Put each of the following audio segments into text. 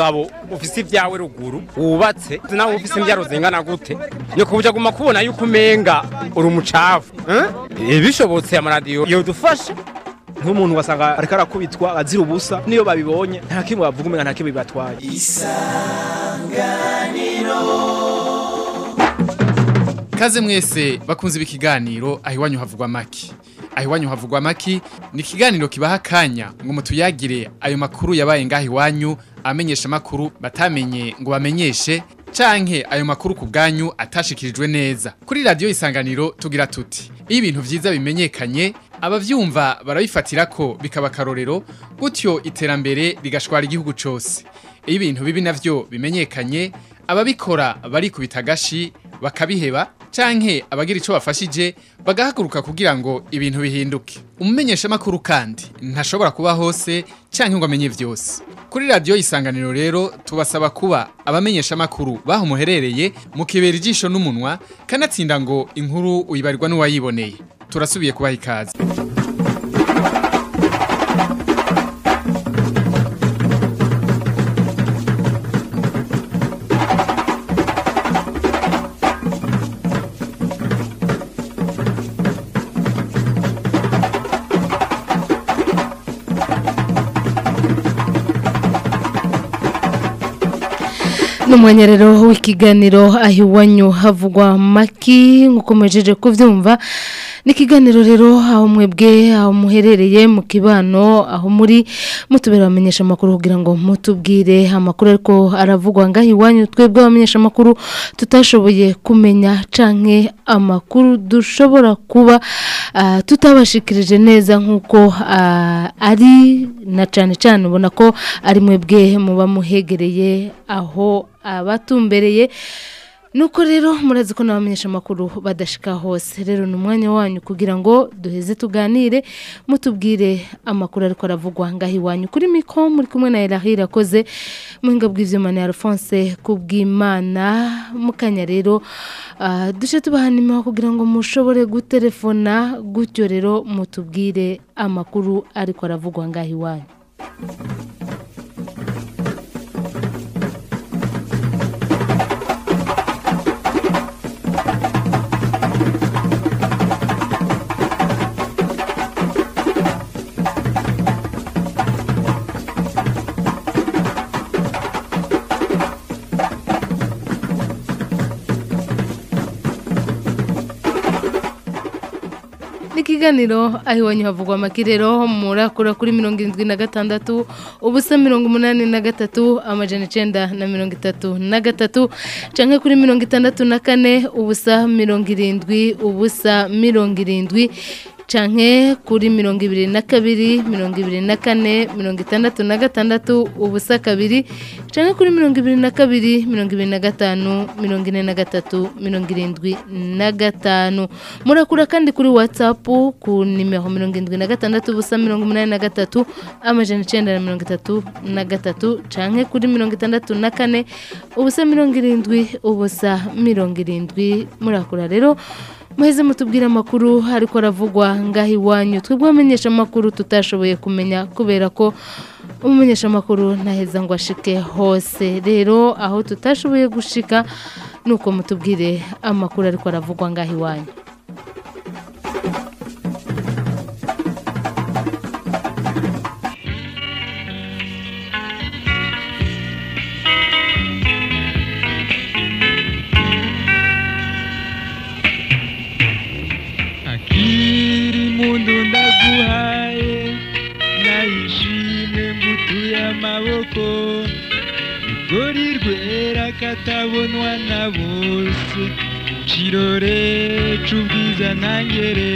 umugabo ufise ibyawe ruguru wubatse nawe ufise imbyaro zingana gute ni kubuja guma kubona yuko umenga uri umucafu eh? bishobotse amaradiyo yodufasha nk'umuntu wasanga ariko arakubitwa azira ubusa niyo babibonye nta kimwe bavuga umenga nta kimwe bibatwaye Kaze mwese bakunze ibikiganiro aho iwanyu havugwa maki. Aho iwanyu havugwa maki ni ikiganiro kibaha akanya ngo mutuyagire ayo makuru yabaye ngaho iwanyu amenyesha makuru batamenye ngo bamenyeshe canke ayo makuru ku bwanyu atashikirijwe neza. Kuri radio isanganiro tugira tuti iyo ibintu vyiza bimenyekanye abavyumva barabifatira ko bikaba karorero gutyo iterambere rigashwara igihugu cose. Iyo ibintu bibi navyo bimenyekanye ababikora barikubita agashi bakabiheba canke abagira ico bafashije bagahaguruka kugira ngo ibintu bihinduke umumenyesha makuru kandi ntashobora kuba hose canke ngo amenye vyose kuri radio isanganiro rero tubasaba kuba abamenyesha makuru baho muherereye mukibera ijisho n'umunwa kanatsinda ngo inkuru uyibarirwa n'uwayiboneye turasubiye kubaha ikaze n'umwanya rero w'ikiganiro aho iwanyu havugwa maki nk'uko muhejeje kubyumva ni ikiganiro rero aho mwebwe aho muherereye mu kibano aho muri mutubera bamenyesha amakuru kugira ngo mutubwire amakuru ariko aravugwa ngaho iwanyu twebwe abamenyesha amakuru tutashoboye kumenya canke amakuru dushobora kuba ah, tutabashikirije neza nk'uko ah, ari na cane cane ubona ko ari mwebwe muba muhegereye aho abatumbereye nuko rero murazi ko n'abamenyesha amakuru badashika hose rero ni umwanya wanyu kugira ngo duheze tuganire mutubwire amakuru ariko aravugwa ngaho iwanyu kuri miko muri kumwe na Elahi irakoze muhinga bw'ivyuma ni Alphonse kubw'Imana mukanya rero uh, duce tubahanima kugira ngo mushobore gutelefona gutyo rero mutubwire amakuru ariko aravugwa ngaho iwanyu ikiganiro aho iwanyu havugwa amakirero murakura kuri mirongo irindwi na gatandatu ubusa mirongo umunani na gatatu amajana icenda na mirongo itatu na gatatu canke kuri mirongo itandatu na kane ubusa mirongo irindwi ubusa mirongo irindwi canke kuri mirongo ibiri na kabiri mirongo ibiri na kane mirongo itandatu na gatandatu ubusa kabiri canke kuri mirongo ibiri na kabiri mirongo ibiri na gatanu mirongo ine na gatatu mirongo irindwi na gatanu murakura kandi kuri whatsapp ku nimero mirongo irindwi na gatandatu ubusa mirongo umunani na gatatu amajana icenda na mirongo itatu na gatatu canke kuri mirongo itandatu na kane ubusa mirongo irindwi ubusa mirongo irindwi murakura rero muheze mutubwire amakuru ariko aravugwa ngaho iwanyu twebwe abamenyesha amakuru tutashoboye kumenya kubera ko umumenyesha amakuru ntaheza ngo ashike hose rero aho tutashoboye gushika nuko mutubwire amakuru ariko aravugwa ngaho iwanyu akiri mundu ndaguhaye nayishimwe ngutuye amaboko rugori rwera katabonwa na bose kirore c'ubwiza ntangere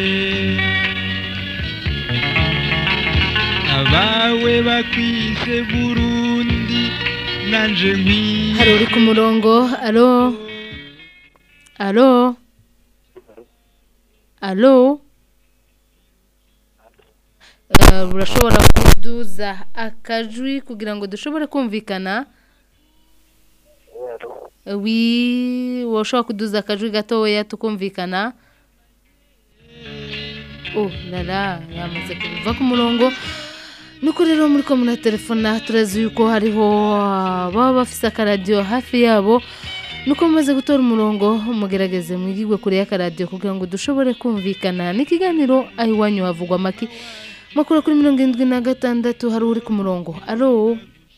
abawe bakwise burundi nanje nkwiye hari uri ku murongo alo alo alo Eh, urashobora kuduza akajwi kugira ngo dushobore kumvikana Eh, wi woshobora kuduza akajwi gatoya tukumvikana oh lala yamaze kuva ku murongo nuko rero muri ko telefona turazi yuko hariho ah, baba bafise akaradiyo hafi yabo nuko mumaze gutora umurongo mugerageze mwigirwe kure y'akaradiyo kugira ngo dushobore kumvikana n'ikiganiro aho iwanyu havugwa amaki makuru kuri mirongo irindwi na gatandatu hari uri ku murongo alo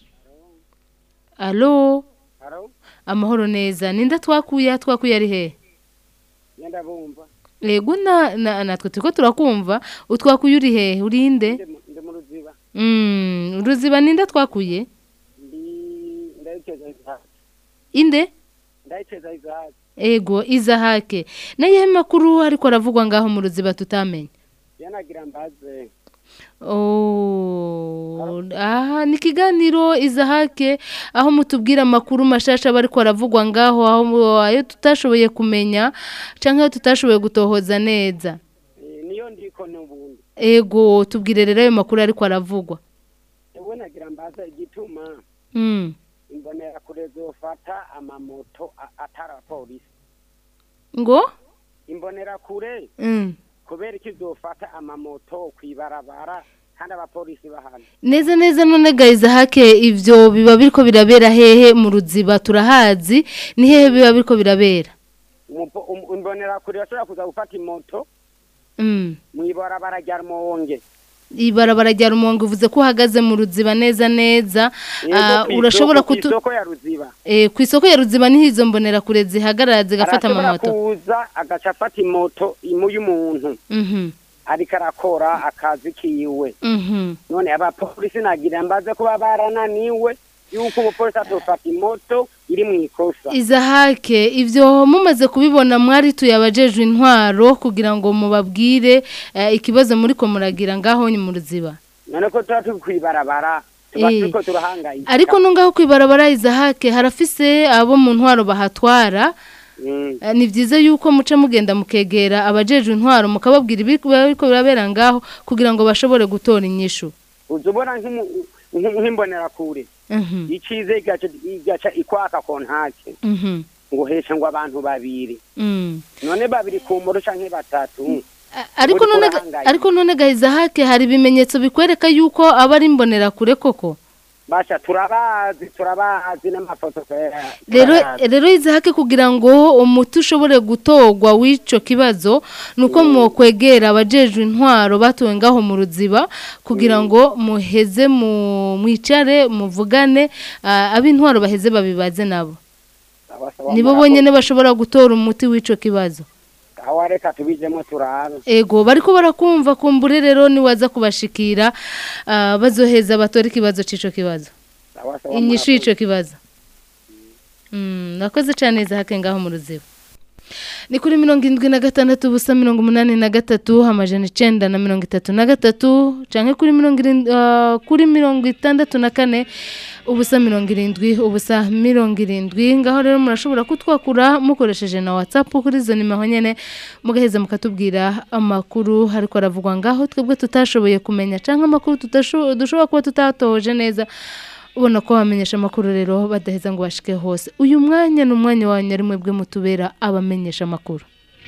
alo amahoro neza ninda twakuye twakuye ari he Yenda bumva yego na na- natwe turiko turakumva utwakuye uri he urinde ndi mu- ndi mu ruziba Mm, ruziba ninda twakuye ndi ndayiteza izahaki inde ndayiteza izahaki ego izahake nayehe makuru ariko aravugwa ngaho mu ruziba tutamenye yanagira mbaze Oh, aha ni ikiganiro izahake aho mutubwira amakuru mashasha aba ariko aravugwa ngaho aho mu- ayo tutashoboye kumenya cyangwa ayo tutashoboye gutohoza neza Eh, niyo ndiko n'ubundi ego tubwire rero ayo makuru ariko aravugwa ewe nagira mbaze igituma Mm. imbonera kure zofata amamoto a- atari abapolisi ngo imbonera kure Mm. kubera iki zofata amamoto kwibarabara kandi abapolisi bahana neza neza none gayiza hake ivyo biba biriko birabera hehe mu ruziba turahazi ni hehe biba biriko birabera Umupo- um- imbonera kure bashobora kuza gufata imoto Mm. mwibarabara rya rumonge ibarabara rya rumonge uvuze ko uhagaze mu ruziba neza neza Yego, Ah, kw'isoko- urashobora kutu kw'isoko ya ruziba eh, ku isoko ya ruziba niho izo mbonera kure zihagarara zigafata arashobora amamoto kuza agaca afata imoto imu y'umuntu Mhm, ariko arakora akazi kiwe mhm. none abapolisi nagira mbaze kuba barananiwe yuko umupolisi atofata imoto iri mu ikosa izahake ivyo mumaze kubibona mwari tuyabajejwe intwaro kugira ngo mubabwire eh, ikibazo muri ko muragira ngaho ni mu ruziba none ko tuba turi kwibarabara tuba Eh. turiko turahangayika ariko no ngaho kwibarabara izahake harafise abo mu ntwaro bahatwara Mm. Eh, ni byiza yuko muca mugenda mukegera abajejwe intwaro mukababwira ibiriko biriko birabera ngaho kugira ngo bashobore gutora inyishu uza ubona nk'imu- nk- nk'imbonerakure Mhm, icize igaca igaca ikwaka kontake mhm, ngo heshe ngo abantu babiri mm. none babiri ku moto canke batatu A- ariko Uriko none urahangayika. ariko none gahiza hake hari ibimenyetso bikwereka yuko aba ari imbonera kure koko basha turabazi turabazi n'amafoto twera- rero turayazi. rero izahake kugira ngo umuti ushobore gutorwa w'ico kibazo nuko mwokwegera abajejwe intwaro batowe ngaho mu ruziba kugira ngo muheze mu mwicare muvugane ah, ab'intwaro baheze babibaze nabo Sawa, sawa, nibo murakoze. bonyene bashobora gutora umuti w'ico kibazo aho reka tubijemo turabe ego bariko barakumva kumbure rero niwaza kubashikira ah, bazoheza batora ikibazo c'ico kibazo Sawa, sawa, inyishu murakoze. y'ico kibazo Mm, nakoze cane zahake ngaho mu ruziba ni kuri mirongo indwi na gatandatu ubusa mirongo umunani na gatatu amajana icenda na mirongo itatu na gatatu canke kuri mirongo irindwi ah, kuri mirongo itandatu na kane ubusa mirongo irindwi ubusa mirongo irindwi ngaho rero murashobora kutwakura mukoresheje na whatsapp kuri izo nimero nyene mugaheza mukatubwira amakuru ariko aravugwa ngaho twebwe tutashoboye kumenya canke amakuru tutasho- dushobora kuba tutatohoje neza ubona ko bamenyesha amakuru rero badaheza ngo bashike hose uyu mwanya ni umwanya wanyu ari mwebwe mutubera abamenyesha amakuru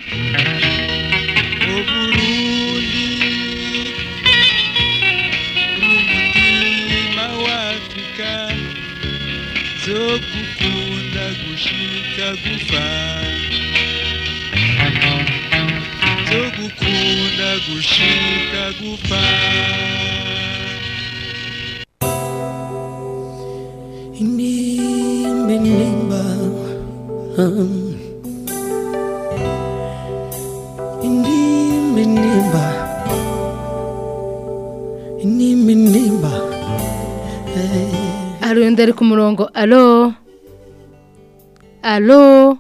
umutima w'afurika zo gukunda gushika gupfa zo gukunda gushika gupfa Inimba, inimba, um. Inimba, inimba, inimba, inimba. hari undi ari ku murongo alo alo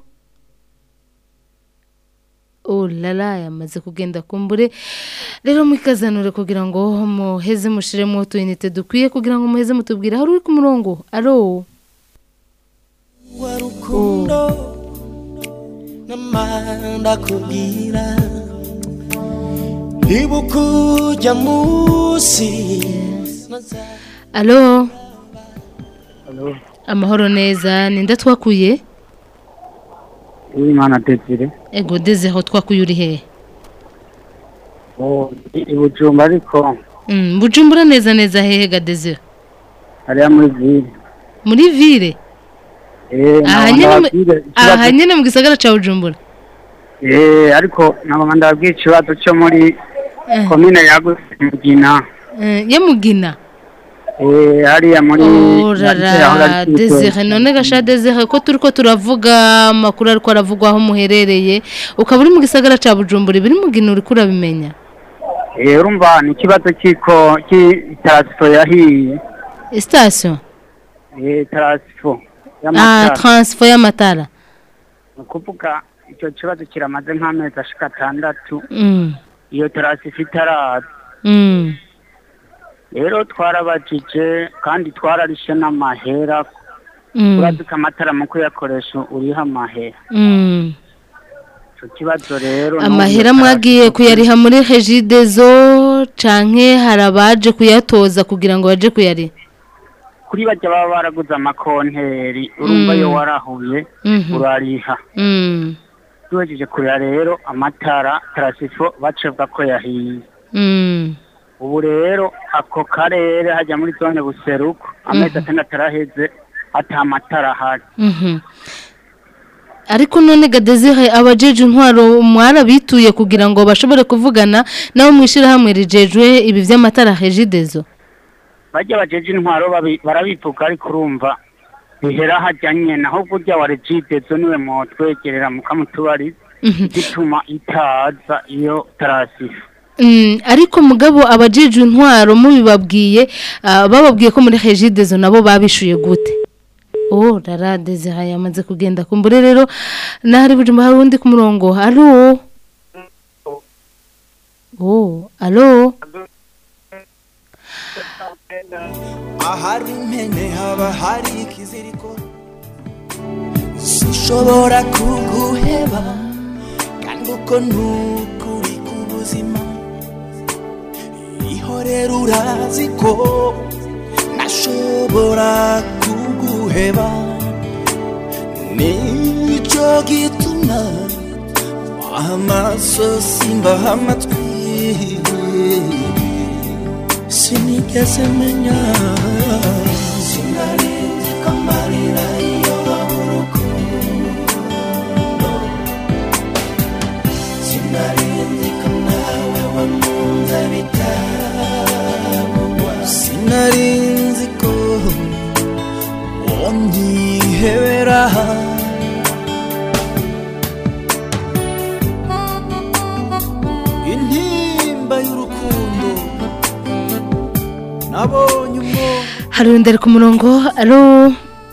ulala yamaze kugenda kumbure rero mwikazanure kugira ngo muheze mushiremo utuyinite dukwiye kugira ngo muheze mutubwire hari uri ku murongo alo Warukundo namanda kubwira ibukuja musi alo amahoro neza ninde twakuye Uwimana Desire ego deze aho twakuye uri hehe oh i Bujumbura ariko Mm, bujumbura neza neza hehe ga desire hariya muri ville muri ville eh aha nkaba nyene mu- ndababwire aha ikibazo- nyene mu gisagara ca bujumbura eh ariko nkaba ndababwira ikibazo cyo muri Eh. komine yagutse mugina Eh, ya mugina eh hariya muri orara desire none gasha desire ko turiko turavuga amakuru ariko aravugwa aho muherereye ukaba uri mu gisagara ca bujumbura ibiri mugina uriko urabimenya eh urumva ni ikibazo cy'iko cy'itarasifo yahiye station eh tarasifo ah y'amatara transfer y'amatara ni ukuvuga icyo kibazo kiramaze nk'amezi ashika atandatu mm. iyo tarasifo itaraza Mm. rero twarabajije kandi twararishe n'amahera Mm. urazika amatara mu kuyakoresha uriho amahera Mm. icyo kibazo rero amahera n'ubu mwagiye tarasifo- kuyariha muri regidezo canke hari abaje kuyatoza kugira ngo baje kuyariha kuri bajya baba baraguze amakonteri urumva Mm. iyo warahuye Mhm. urariha Mm. tuhejeje kurira rero amatara tarasifo bacibwa ko yahiye Mm. ubu rero ako karere hajya muri zone buseruko amezi atandatu araheze ata matara ahari Mhm. ariko none gadezire abajeje intwaro mwarabituye kugira ngo bashobore kuvugana nabo mwishirahamwe rijejwe ibi vy'amatara regidezo bajya bajeje intwaro babi- barabivuga ariko urumva bihera hajyanye naho burya wa regidezo niwe mwotwegerera mukamutubariza Mhm. gituma itaza iyo tarasifo Mm, ariko mugabo abajeje intwaro mubibabwiye ah, bababwiye ko muri regidezo nabo babishuye gute oh rara desire yamaze kugenda kumbure rero nahari bujumba hari undi ku murongo alo oh alo ahari impene haba hari ikiziriko sinshobora kuguheba kandi uko nukuri k'ubuzima ihorera urazi ko nashobora kuguheba nicyo gituma mbaha amaso simbaha amatwi sinigeze menya sinarinzi ko amarira iyo babura urukundo sinarinzi ko nawe wakunze bitamugwa sinarinzi ko wonyihebera intimba y'urukundo nabonye umwobo hari undi ari ku murongo alo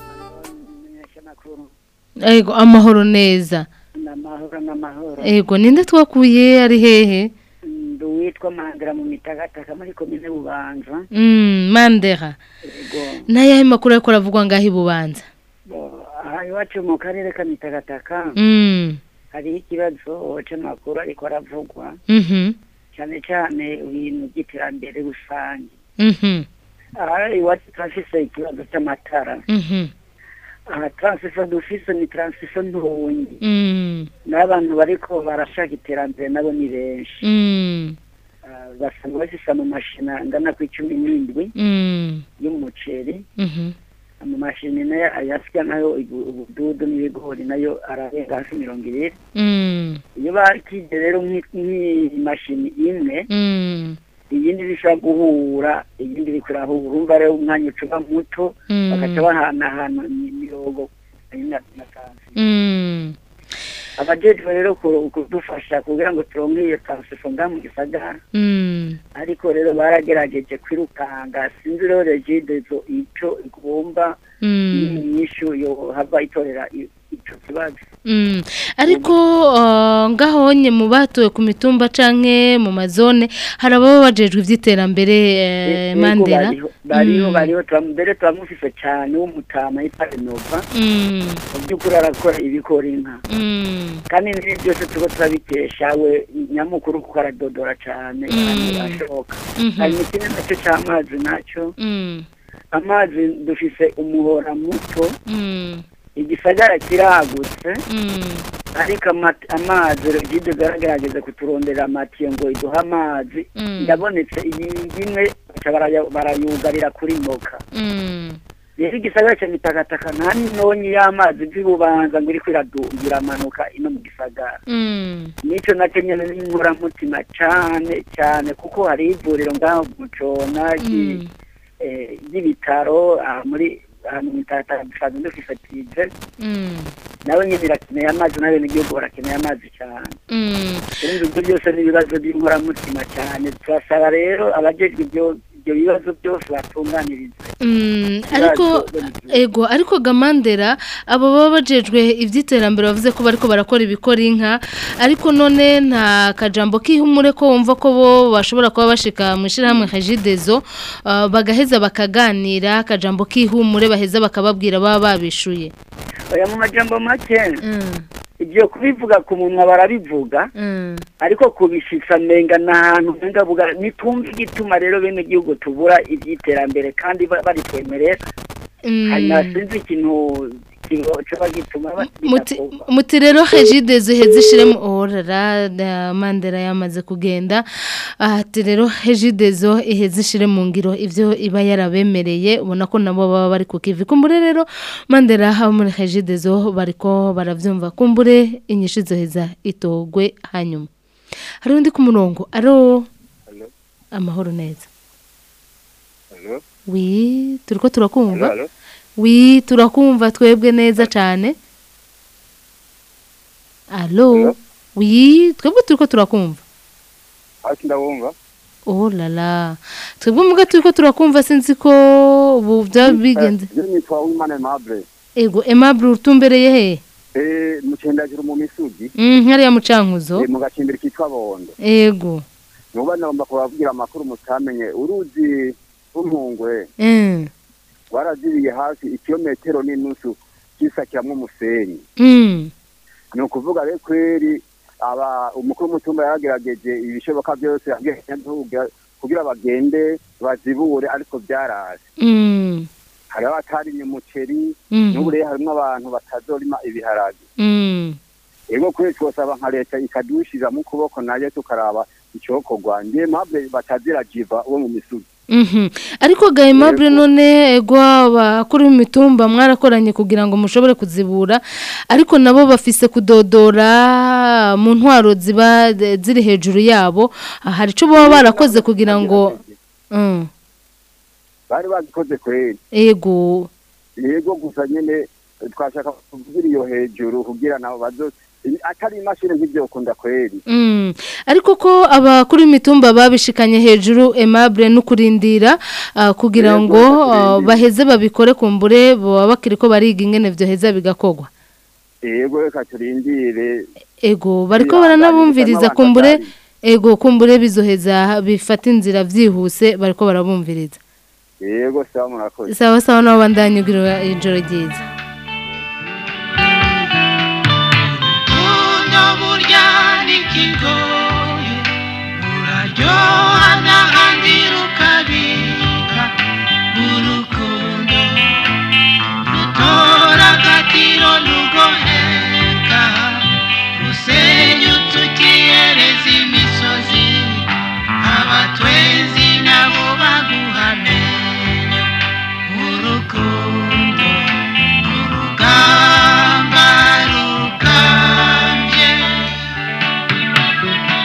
ego amahoro neza n'amahoro n'amahoro ego ninde twakuye ari hehe ndi uwitwa mandira mu mitagataka muri komine bubanza mm, mandera ego nayahe makuru ariko aravugwa ngaho ibubanza bo, aha iwacu mu karere ka mitagataka mm. hariho ikibazo c'amakuru ariko aravugwa mhm cyane cyane ibintu by'iterambere rusange mhm aha iwacu turafise ikibazo cy'amatara mhm aha taransifo dufise ni taransifo ntonyi mm. n'abantu bariko barashaka iterambere nabo ni benshi mm. Ah, basanga bafise amamashini angana ku icumi n'indwi mm. y'umuceri mhm amamashini nayo ayasya nayo ibu- ubududu n'ibigori nayo ararenga hafi mirongo ibiri mm. iyo bakije rero nk'i- nk'imashini imwe mm. iyindi bishobora guhura iyindi iriko irahura urumva rero umwanya ucuba muto Mm. bagaca bahanahana imirongo na na kansi mm. abajejwe rero ku- kudufasha kugira ngo turonke iyo transifo nga mu gisagara mm. ariko rero baragerageje kwirukanga sinzi rero regidezo ico igomba mm. inyishu yo hava itorera i- ico kibazo Mm. ariko uh, ngahonye mu batowe ku mitumba canke mu mazone hari ababa bajejwe ivy'iterambere eh, Yego, mandera bariho bariho Mm. bariho turam- mbere turamufise cane w'umutama yitwa renova Mm. mu by'ukuri arakora ibikora inka Mm. kandi n'ibi byose turiko turabikesha we nyamukuru kuko aradodora cane Mm. ahantu hashoboka Mhm. hari ikindi nacyo c'amazi naco Mm. amazi dufise umuhora muto Mm. igisagara kiragutse Mm. ariko amati- amazi regide zaragerageza kuturondera amatiyo ngo iduhe amazi Mm. yabonetse iyi imwe baca baraya- barayugarira kuri moka Mm. rero igisagara cya mitakataka nta n'inonyi y'amazi by'ububanza ngo iriko iradu- iramanuka ino mu gisagara Mm. nico nacyo nyene n'inkoramutima cane cane kuko hari ivuriro ngaho mu cona ry- Mm. eh, ry'ibitaro aha muri ahantu mu mitakataka dusanzwe dufise pije Mm. nawe nyene irakeneye amazi n'abenegihugu barakeneye amazi cane Mm. urumva ibyo byose ni ibibazo by'inkoramutima cyane turasaba rero abajejwe ibyo ibyo bibazo byose batunganiriza Mm, ariko ego ariko gamandera abo baba bajejwe ivy'iterambere bavuze ko bariko barakora ibikora inka ariko none nta kajambo k'ihumure ko wumva ko bo bashobora kuba bashika mu ishirahamwe Hajidezo uh, bagaheza bakaganira akajambo k'ihumure baheza bakababwira baba babishuye oya mu majambo make mm. ibyo kubivuga ku munwa barabivuga Mm. ariko kubishitsa menga n'ahantu menga buga nitumva igituma rero bene gihugu tubura iby'iterambere kandi ba- baritwemerera hanyuma sinzi ikintu kibo- coba gituma ba- Muti, bidakorwa. muti rero hejide zuheze ishiremo orara da mandera yamaze kugenda ati rero hejide zo iheze ishire mu ngiro ivyo iba yarabemereye ubona ko nabo baba bari ku kivi kumbure rero mandera abo muri hejide zo bariko baravyumva kumbure inyishu zoheza itogwe hanyuma hari undi ku murongo aro Hello? amahoro neza Hello? wi turiko turakumva Hello? wi turakumva twebwe neza cyane alo Hello? wi twebwe turiko turakumva Hasi ndabumva. oh lala twebwe muga turiko turakumva sinzi ko ubu byaba bigenze Je nitwa Uwimana Aimable. ego aimable utumbereye he Eh mucendajuru mu misugi. Mm, hariya mucankuzo Eh mu gacimbiri kitwa Bondo. ego Nuba nagomba kubabwira amakuru mutamenye. Uruzi rw'Umpungwe Mm, warazibiye hafi ikilometero n'inusu kisakiramwo umusenyi. mm, Ni ukuvuga rero kweri aba umukuru w'umutumba yaragerageje ibishoboka byose yabwiye kugira bagende bazibure ariko byaraje. mm, hari abatarimye umuceri Mhm. n'ubu rero harimo abantu batazorima ibiharage mm. ego kwezi twosaba nka leta ikadushira mu kuboko nayo tukaraba icokorwa ndiye mpamvu batazira jiva uwo mu misugi Mhm. ariko ga aimable none ego abakuru b'imitumba mwarakoranye kugira ngo mushobore kuzibura ariko nabo bafise kudodora mu ntwaro ziba eh, ziri hejuru yabo Ah, hari ico baba barakoze kugira ngo Mm, bari bazikoze kweri ego yego gusa nyene twashaka kuvugira iyo hejuru kugira nabo bazo atari imashini nk'ivyokunda kweri Mm. ariko ko abakuru b'imitumba babishikanye hejuru aimable no kurindira ah, kugira Yego, ngo ah, bakurindira. baheze babikore kumbure baba bakiriko bariga ingene vyoheza bigakogwa yego reka turindire Ego bariko Kwihangana, baranabumviriza gusa kumbure n'abantu ego kumbure bizoheza bifata inzira vyihuse bariko barabumviriza yego sawa murakoze sawa sawa nabo bandanyugira ijoro ryiza Kuno burya n'ikigoye uraryoha n'ahandi rukabika urukundo rutora agatiro ntugoheka rusenyutse ukiyereza imisozi abatwenzi nabo baguhamenya urukundo urugamba rugambye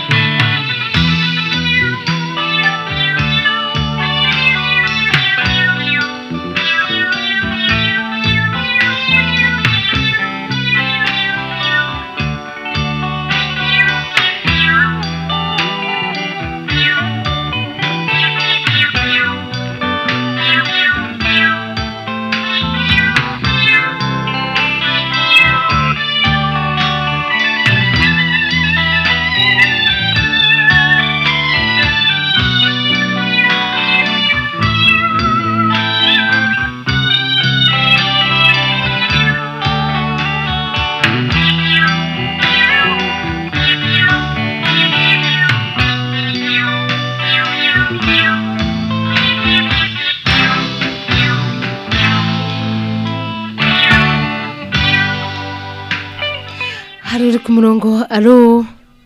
hari uri ku murongo alo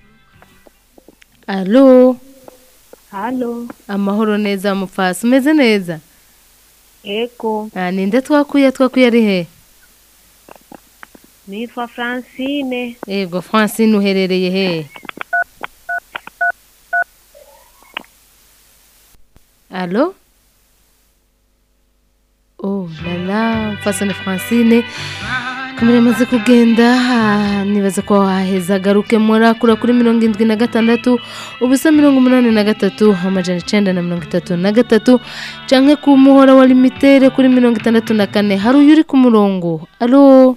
alo Halo, amahoro neza mupfasi umeze neza ego, Ah, ninde twakuye twakuye ari he nitwa Francine. yego francine uherereye he alo oh lala mfasane francine kamera amaze kugenda ah, nibaza ko waheza agaruke murakura kuri mirongo indwi na gatandatu ubusa mirongo umunani na gatatu amajana icenda na mirongo itatu na gatatu canke ku muhora wa limitere kuri mirongo itandatu na kane hari uyu uri ku murongo alo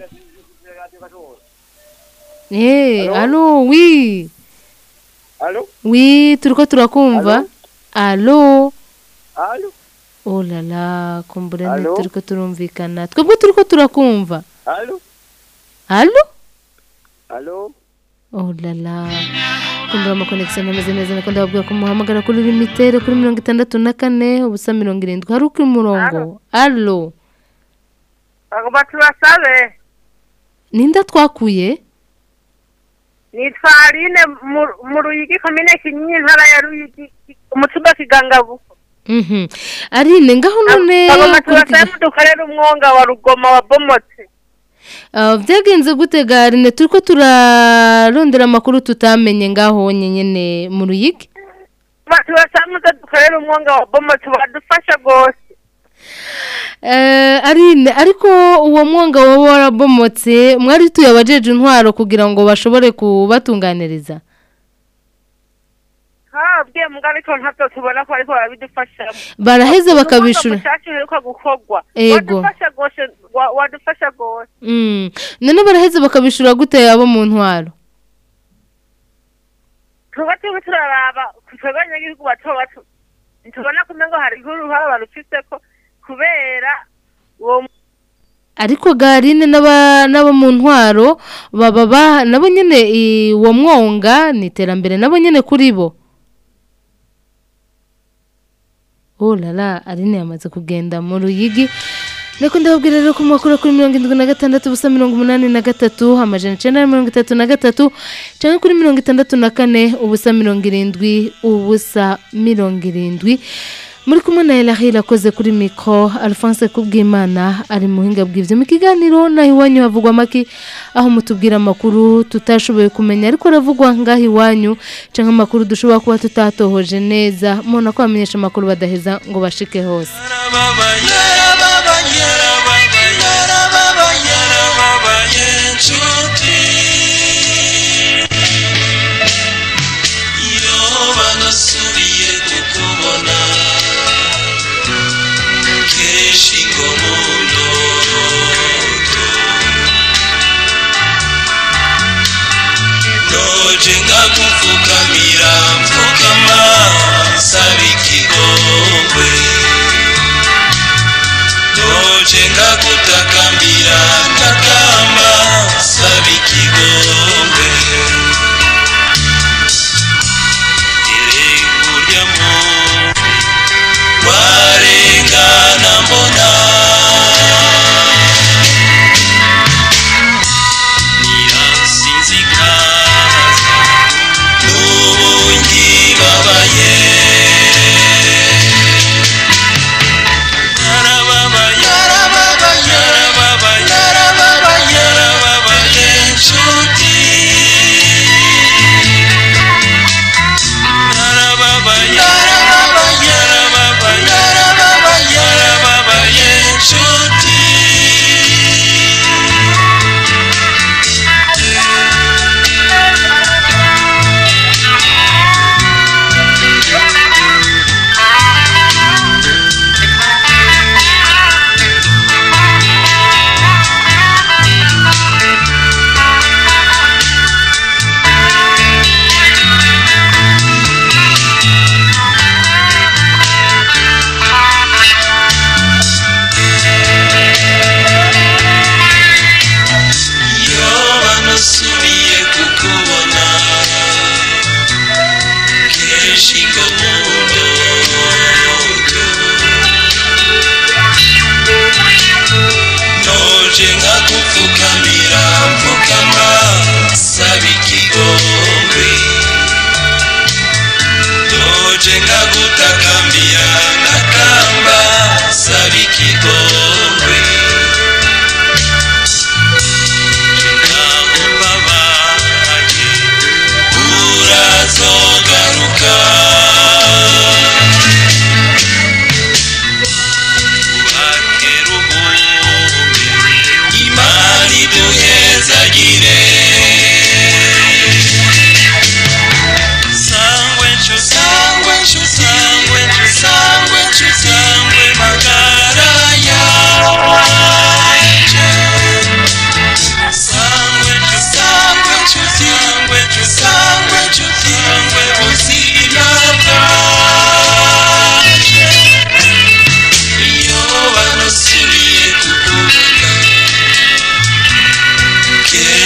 Eh, alo, oui. Allô Oui, turiko turakumva. Alo. Allô Oh la la, kumbure ni Alo? turiko turumvikana. Twebwe turiko turakumva. Allô Alo? Allô Oh la la. Kumbura ama connection ameze neza niko ndababwira ko muhamagara kuri limitere kuri mirongo itandatu na kane ubusa mirongo irindwi hari uko umurongo alo bagomba tubasabe ninda twakuye nitwa aline mu- mu ruyigi komine kinyinya intara ya ruyigi umutumba kigangabu Mhm. arine ngaho none bagomba kuri tubasabe mudukorere umwonga wa rugoma wabomotse Ah, byagenze gute garine turiko turarondera amakuru tutamenye ngaho nyenyene mu ruyigi Ba- tubasabe muze dukorere umwonga wabomotse wadufasha rwose Eh, arine ariko uwo mwonga waba warabomotse mwari tuye abajeje intwaro kugira ngo bashobore kubatunganiriza habwiye mbwa ariko ntabyo tubona ko ariko barabidufashamo baraheza bakabishura mushaki uheruka gukorwa Ego. wadufasha rwose wa- wadufasha rwose Mm. none baraheza bakabishura gute abo mu ntwaro tuba turiko turaraba twebwe abanyagihugu bato bato ntitubona kumenya ngo hari uruhara barufiseko kubera uwo ariko garine n'aba n'abo mu ntwaro baba ba nabo nyene i- uwo mwonga ni iterambere nabo nyene kuri bo oh lala arine yamaze kugenda mu ruyigi Niko ndababwira rero ko makuru kuri mirongo indwi na gatandatu ubusa mirongo umunani na gatatu amajana icenda na mirongo itatu na gatatu canke kuri mirongo itandatu na kane ubusa mirongo irindwi ubusa mirongo irindwi muri kumwe na Elahila akoze kuri mikro Alphonse Kubwimana ari mu buhinga bw'ivyo mu kiganiro naho iwanyu havugwa maki aho mutubwira amakuru tutashoboye kumenya ariko aravugwa ngaho iwanyu canke amakuru dushobora kuba tutatohoje neza mubona ko bamenyesha amakuru badaheza ngo bashike hose iyo banasubiye kukubona kenshi ngo mu ndoto noje nkagupfukamira mfukama saba ikigongwe noje nkagutakambira ntakamba saba ikigongwe burya mu warengana mbona nyiransinzikaza n'ubu ngibabaye yarababaye yarababaye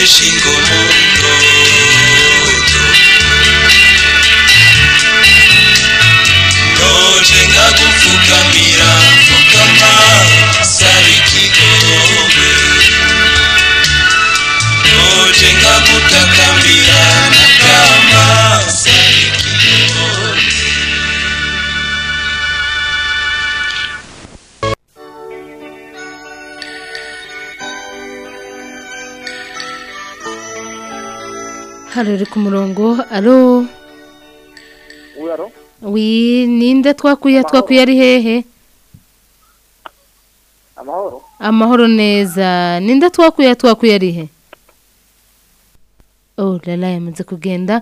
shingo mundo noje ngagupfukamira pfukama saba ikigongwe noje ngagutakambira mukama saba ikigongwe hano uri ku murongo alo Uyaro? wi ninde twakuye twakuye ari hehe Amahoro? amahoro neza ninde twakuye twakuye ari he oh lala yamaze kugenda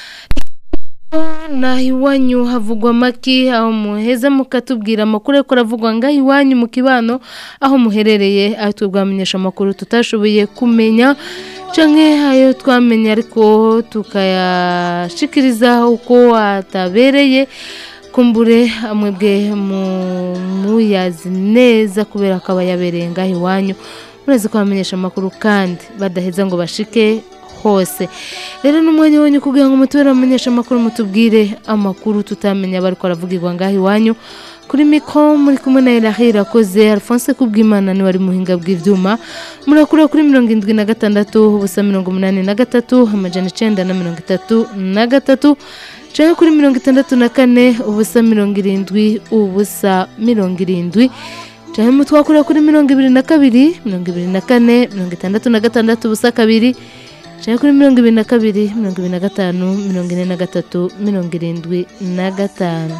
naho iwanyu havugwa amaki aho muheza mukatubwira amakuru ariko aravugwa ngaho iwanyu mu kibano aho muherereye aho twabwamenyesha amakuru tutashoboye kumenya canke ayo twamenye ariko tukayashikiriza uko atabereye kumbure mwebwe mu- muyazi neza kubera ko aba yabereye ngaho iwanyu murazi ko bamenyesha amakuru kandi badaheza ngo bashike hose rero n'umwanya wanyu kugira ngo mutubere bamenyesha amakuru mutubwire amakuru tutamenya bari aravugirwa ngaho iwanyu kuri mikoro muri kumwe na Irahe irakoze Alphonse Kubwimana ni wari muhinga bw'ivyuma murakura kuri mirongo indwi na gatandatu ubusa mirongo umunani na gatatu amajana icenda na mirongo itatu na gatatu canke kuri mirongo itandatu na kane ubusa mirongo irindwi ubusa mirongo irindwi canke mutwakura kuri mirongo ibiri na kabiri mirongo ibiri na kane mirongo itandatu na gatandatu ubusa kabiri canke kuri mirongo ibiri na kabiri mirongo ibiri na gatanu mirongo ine na gatatu mirongo irindwi na gatanu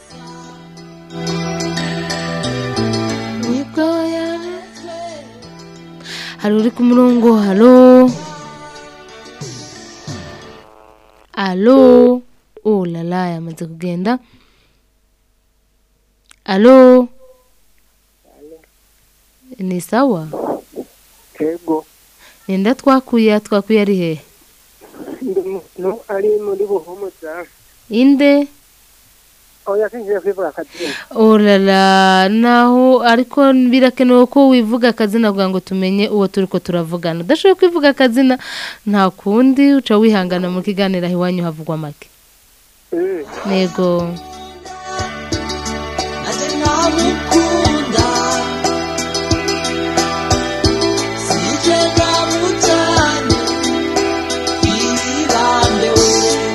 hari uri ku murongo halo alo oh lala yamaze kugenda alo ni sawa Ego. ninda twakuye twakuye ari hehe Ndi umuntu ari muri buhumuza. inde Oya sinjye kwivuga akazina. orara naho ariko birakenewe ko wivuga akazina kugira ngo tumenye uwo turi ko turavugana udashoboye kwivuga akazina nta kundi uca wihangana mu kiganiro aho iwanyu havugwa make nego namukunda sije namutane irambewe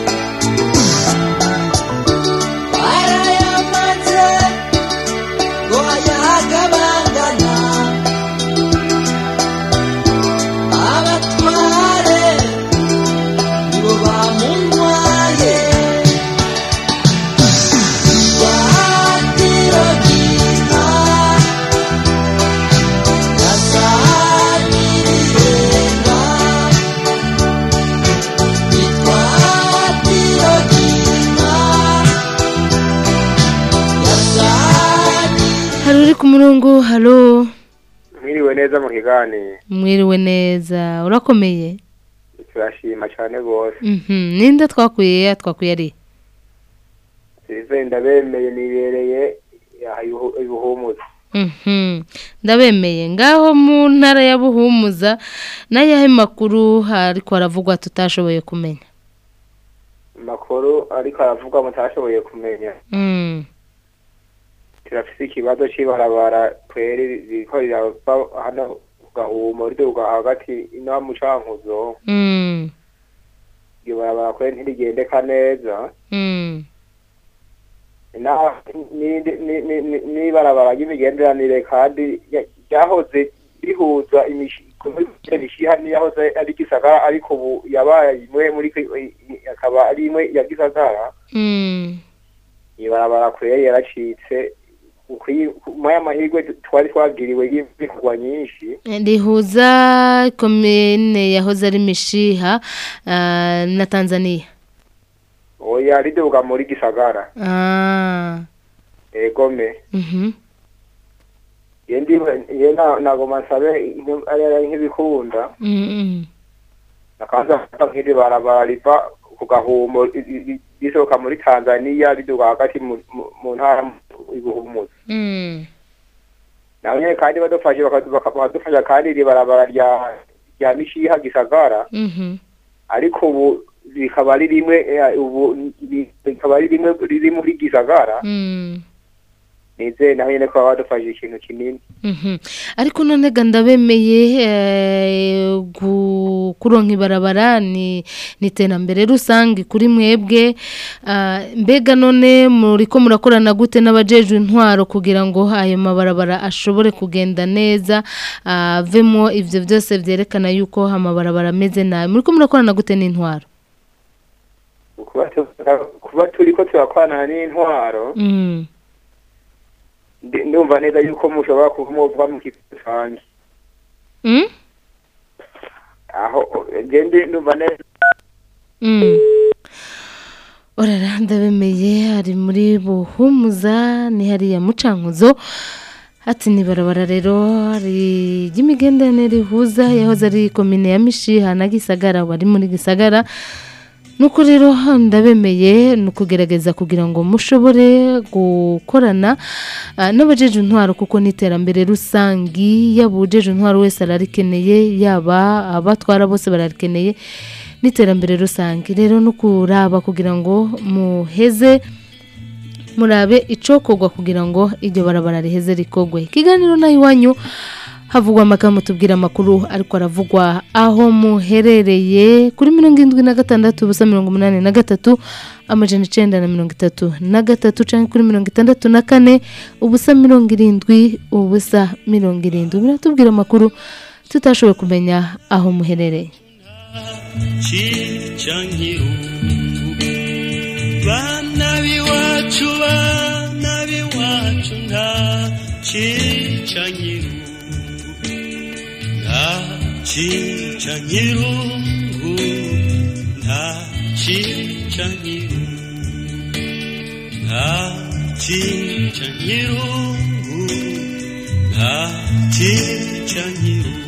barayamaze ngo ayagabangana abatware nibo bamuntwaye Watirogina Nasanirenga Nitwatirogina hari uri ku murongo halo mwiriwe neza mu kiganiro mwiriwe neza urakomeye turashima cyane rwose Mhm, ninde twakuye twakuye ari sirive ndabemeye nibereye aha ibuhu- ibuhumuza Mhm, ndabemeye ngaho mu ntara ya buhumuza n'ayahe makuru ariko haravugwa tutashoboye kumenya amakuru ariko aravugwa mutashoboye kumenya Mm, turafise ikibazo c'ibarabara kweri ririko rirava hano ku gahumo riduga hagati ino mu cankuzo mm, iryo barabara kweri ntirigendeka neza mm, na- ni- ni- ni- ni- n'ibarabara ry'imigenderanire kandi ya- ryahoze rihuza imishi- imishiha niyahoze ari gisagara ariko ubu yabaye imwe muri ki- i- i- akaba ari imwe ya gisagara mm. ibarabara kweri yaracitse ukwi- muri aya mahirwe twari twagiriwe y'ibikorwa nyinshi rihuza komine yahoze ari mishiha ah, na tanzania oya riduga muri gisagara Ah, egome mhm, ye ndiwe ye na- nagoma nsabe nk- ari ari nk'ibikunda mm, mm. akaza gufata nk'iri barabara riva ku gahumo ri- ri- risohoka muri tanzaniya riduga hagati mu- mu- mu ntara ibuhumuza Mm. nawe nyene kandi badufashe baka- baka- bakadufasha kandi iri barabara rya rya mishiha gisagara Mhm. ariko ubu rikaba ari rimwe eh, ubu ni- rikaba ari rimwe riri muri gisagara Mm. nizeye naho nyene ko baba badufashije ikintu kinini Mhm. ariko none ga ndabemeye eh, gu- kuronka ibarabara ni ni iterambere rusange kuri mwebwe Ah, mbega none muriko murakorana gute n'abajejwe intwaro kugira ngo ayo mabarabara ashobore kugenda neza avemo ivyo byose vyerekana yuko amabarabara ameze nabi muriko murakorana gute n'intwaro kuba tu- kuba turiko turakorana n'intwaro Mm. ndi- ndumva neza yuko mushobora kuba muva mu kigo canje Mm? aho je ndi ndumva neza Mm. orara ndabemeye ari muri buhumuza ni hariya mucankuzo ati ni barabara rero ri- ry'imigenderanire rihuza yahoze ari komine ya mishiha na gisagara wari muri gisagara nuko rero ndabemeye ni ukugerageza kugira ngo mushobore gukorana ah, n'abajeje intwaro kuko n'iterambere rusangi yaba ujeje intwaro wese ararikeneye yaba abatwara bose bararikeneye n'iterambere rusange rero no kuraba kugira ngo muheze murabe icokorwa kugira ngo iryo barabara riheze rikogwe ikiganiro naho iwanyu havugwa amagambo tubwira amakuru ariko aravugwa aho muherereye kuri mirongo irindwi na gatandatu ubusa mirongo umunani na gatatu amajana icenda na mirongo itatu na gatatu canke kuri mirongo itandatu na kane ubusa mirongo irindwi ubusa mirongo irindwi biratubwira amakuru tutashoboye kumenya aho muherereye cica nkirungu bana b'iwacu bana b'iwacu nta cica nkirungu nta cica nkirungu nta cica nkirungu nta cica nkirungu nta cica nkirungu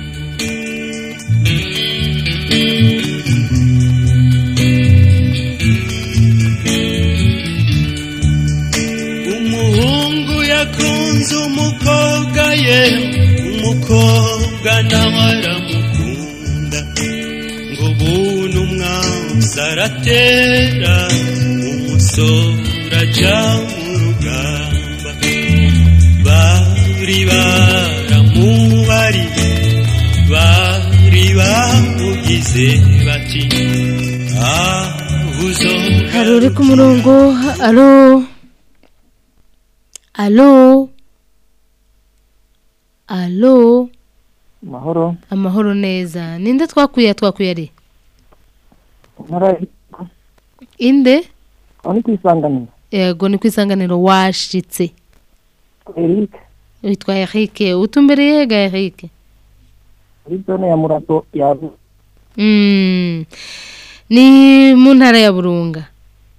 umuhungu yakunze umukobwa ye umukobwa nawe aramukunda ngo bunu umwanzi aratera umusore ajya mu rugamba bari baramubariye bari bamugize bati abuzo hari uri ku murongo alo alo alo mahoro amahoro neza ninde twakuye twakuye ari ntara inde aho ni ku isanganiro yego ni ku isanganiro washitse Eric witwa Eric utumbereye ga Eric muri zone ya murato yabu Mm. ni mu ntara ya burunga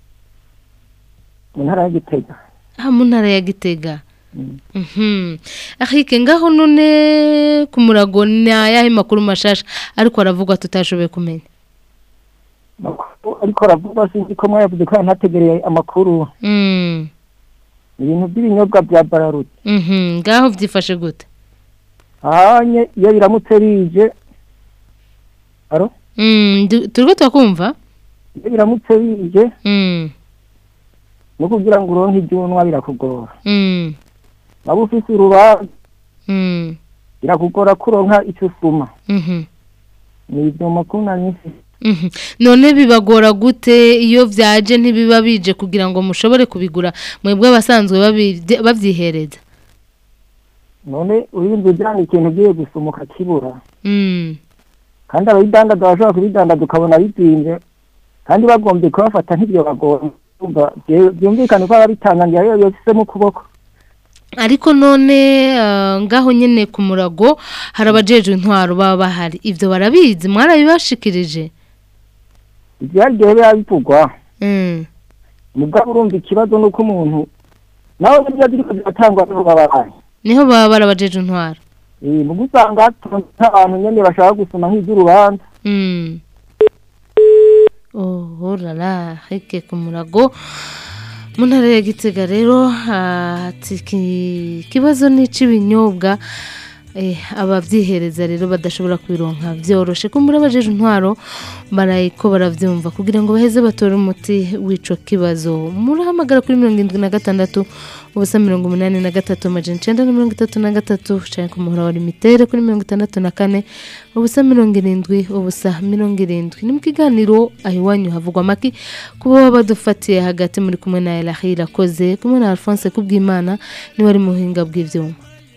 mu ntara ya gitega ah mu ntara ya gitega Mhm. Eric ngaho none ku murago ni ayahe makuru mashasha ariko aravugwa tutashoboye kumenya ariko aravuga sinzi ko mwayavuze ko ntategereye amakuru Mm. ni ibintu by'ibinyobwa bya bararudi Mhm. ngaho byifashe gute ahanye iyo biramutse bije aro Mm, du- turiko twakumva iyo biramutse bije Mm. no kugira ngo uronke ibyo unywa birakugora Mm. waba ufise urubanza Mm. birakugora ko uronka icyo usuma Mhm. ni ibyo makuru nari mfise Mhm. none bibagora gute iyo byaje ntibiba bije kugira ngo mushobore kubigura mwebwe abasanzwe babi- babyihereza none urinze ujyana ikintu ugiye gusuma ukakibura Mm. kandi abayidandaza bashobora kubidandaza ukabona bizinze kandi bagombye kubafata nk'ibyo bagomba Urumva, bye- byumvikane ko ababitangangira iyo yosisemo ukuboko ariko none ah, ngaho nyene ku murago hari abajejwe intwaro baba bahari ivyo barabizi mwarabibashikirije ibyaryohe biba bivugwa Mm. mugabo urumva ikibazo ni uko umuntu nawe burya ziriko ziratangwa n'abo babahaye niho baba barabajejwe intwaro Eh, muga usanga hatonze nk'abantu nyene bashaka gusoma nk'ivy'urubanza Mm. Oh, rara, hike ku murago. Mu ntara ya Gitega rero ati iki- ikibazo ni ic'ibinyobwa eh, abavyihereza rero badashobora kwironka vyoroshe kumbura abajeje intwaro barayiko baravyumva kugira ngo baheze batore umuti w'ico kibazo murahamagara kuri mirongo indwi na gatandatu ubusa mirongo umunani na gatatu amajana icenda na mirongo itatu na gatatu canke ku muhora wa limitere kuri mirongo itandatu na kane ubusa mirongo irindwi ubusa mirongo irindwi ni mu kiganiro aho iwanyu havugwa amaki kuba baba badufatiye hagati muri kumwe na Elahi irakoze kumwe na Alphonse kubwimana niwe ari mu buhinga bw'ivyuma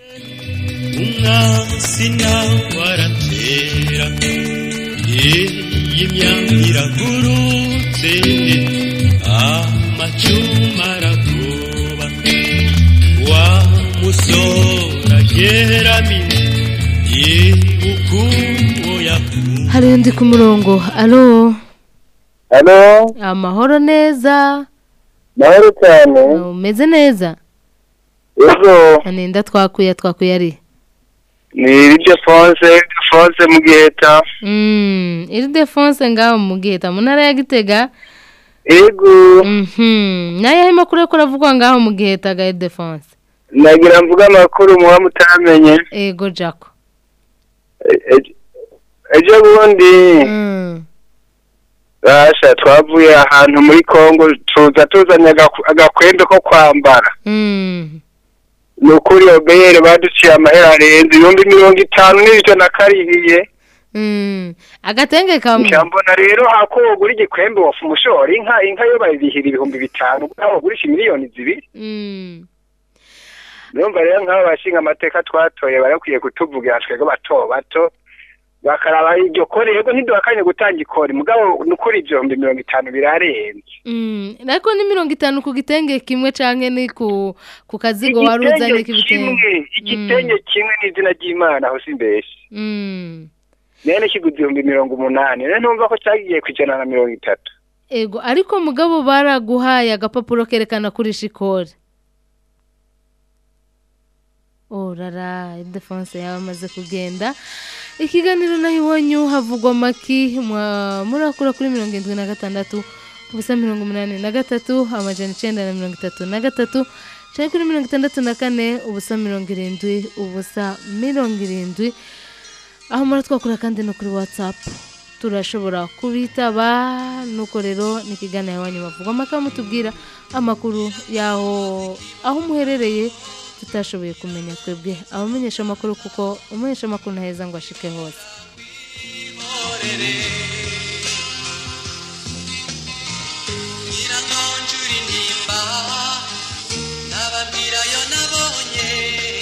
umwansi nawe aratera iyi myaka iragurutse amacuma aragoba wa musora ageramiye yibukuwo yakunda hari undi ku murongo alo Halo, amahoro neza mahoro cyane. umeze neza Ejo, aninda twakuye twakuye ari ni Iryo Fonse, Iryo Fonse mu Giheta. Mm, iri defonse ngaho mu giheta mu ntara ya gitega Ego, Mhm, nayo makuru ko ravugwa ngaho mu giheta ga defonse nagira mvuga amakuru muba mutamenye. ego jako E- e- Ejo bundi, Mm, basha twavuye ahantu muri Kongo tuza tuzanye agaku- agakwembe ko kwambara. mm, Ni ukuri obeyere baduciye amahera arenze ibihumbi mirongo itanu n'ijana karihiye. mm. agatenge kamwe Mbona rero hako wogura igikwembe wofu umushora inka inka yo bayirihira ibihumbi bitanu naho wogurisha miliyoni zibiri. Mm, Numva rero nk'abo bashinga amateka twatoye barakwiye kutuvugira twebwe bato bato bakaraba iryo kore yego ntiduhakanye gutanga ikori mugabo nukuri ibihumbi mirongo itanu birarenze mm. ariko ni mirongo itanu ku gitenge kimwe canke ni ku ku kazigo wari uzanye igitenge k'ibitenge kimwe igitenge kimwe n'izina ry'imana aho si mbese Mm. nene kiguze ibihumbi mirongo umunani rero ntumva ko cyagiye ku ijana na mirongo itatu ego ariko mugabo baraguhaye agapapuro kerekana kuri shikore orara idefonse yawe amaze kugenda ikiganiro naho iwanyu havugwa amaki mwa- murakura kuri mirongo irindwi na gatandatu ubusa mirongo umunani na gatatu amajana icenda na mirongo itatu na gatatu canke kuri mirongo itandatu na kane ubusa mirongo irindwi ubusa mirongo irindwi aho muratwakura kandi no kuri whatsapp turashobora kubitaba nuko rero ni ikiganiro iwanyu bavuga amakuru mutubwira amakuru yaho aho muherereye tutashoboye kumenya twebwe abamenyesha amakuru kuko umumenyesha amakuru ntaheza ngo ashike hose Nyirankonjura intimba nababwira ayo nabonye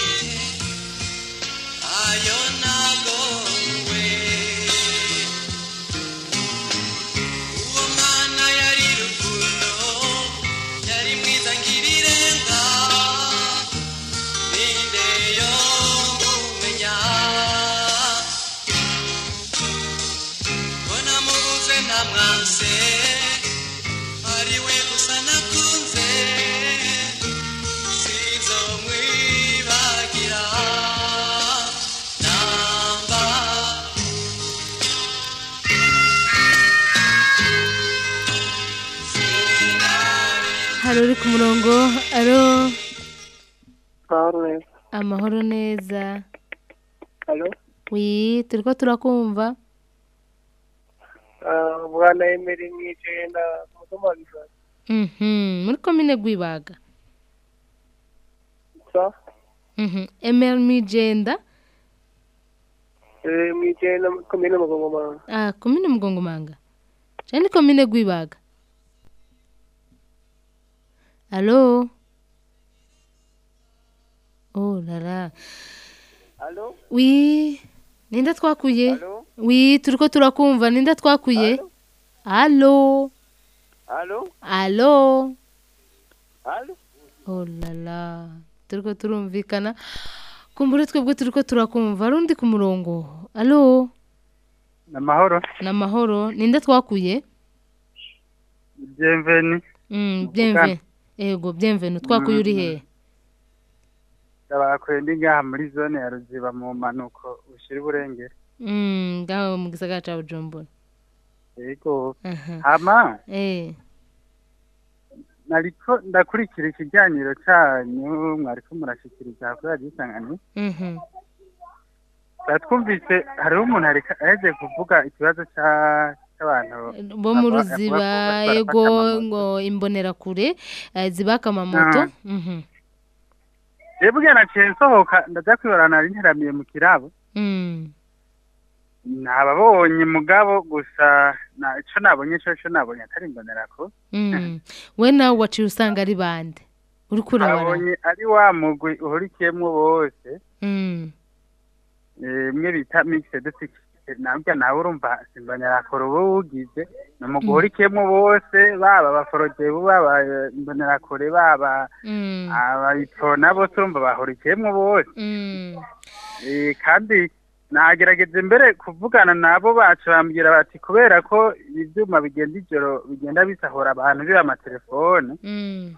ayo nagowe uwo mwana yari rukundo yari mwiza ngirirenga ninde yo mumenya ko namubuze ntamwanse ari we gusa nakunze sinzomwibagira namba hari uri ku murongo aro Mahoro neza. amahoro neza Halo? wi turiko turakumva Ah, Bwana Emery Mwijenda, Mutoma Gisaka. Mhm, muri komine gwibaga Sa? Mhm, emel mijenda Eh, Mwijenda, komine Mugongomanga. ah komine mugongomanga canke ni komine gwibaga alo oh lala Halo? wi ninde twakuye wi turiko turakumva ninde twakuye alo Halo? alo Halo? oh lala turiko turumvikana kumbure twebwe turiko turakumva ari undi ku murongo alo amahoro ni amahoro ninde twakuye byemveni Mm, bienve ego bienvenu twakuye uri hehe ndabakuye ndi ngaha muri zone ya ruziba mu mpanuko ushyira uburengere Mm, ngaho mu gisagara ca bujumbura yego Aha. hama eh nariko ndakurikira ikiganiro cyanyu mwariko murashikiriza kuri radiyo isanganiro mhm twari twumvise hariho umuntu areka aheje kuvuga ikibazo ca- c'abantu bo mu aba- ruziba avuga ko ego barafata ngo imbonerakure eh, zibaka amamoto Mhm. rero ubwo naciye nsohoka ndaja kwibarana nari nteramiye mu kirabo Mm. ntababonye mugabo gusa na ico nabonye coco nabonye atari imbonerako Mm. we nawe waciye usanga ari bande uriko urabara nabonye ari wa mugwi uhurikiyemwo bose Mm. eh, mwe bita mixed security nabwo nawe urumva simbonerakure uba wugize ni umugwi uhurikiyemwo bose baba abaforodebu baba eh, imbonerakure baba Mm. abayitona bose urumva bahurikiyemwo bose Mm. Eh, kandi nagerageza mbere kuvugana nabo bacu bambwira bati kubera ko ibyuma bigenda ijoro bigenda bisahura abantu biba amatelefone Mm.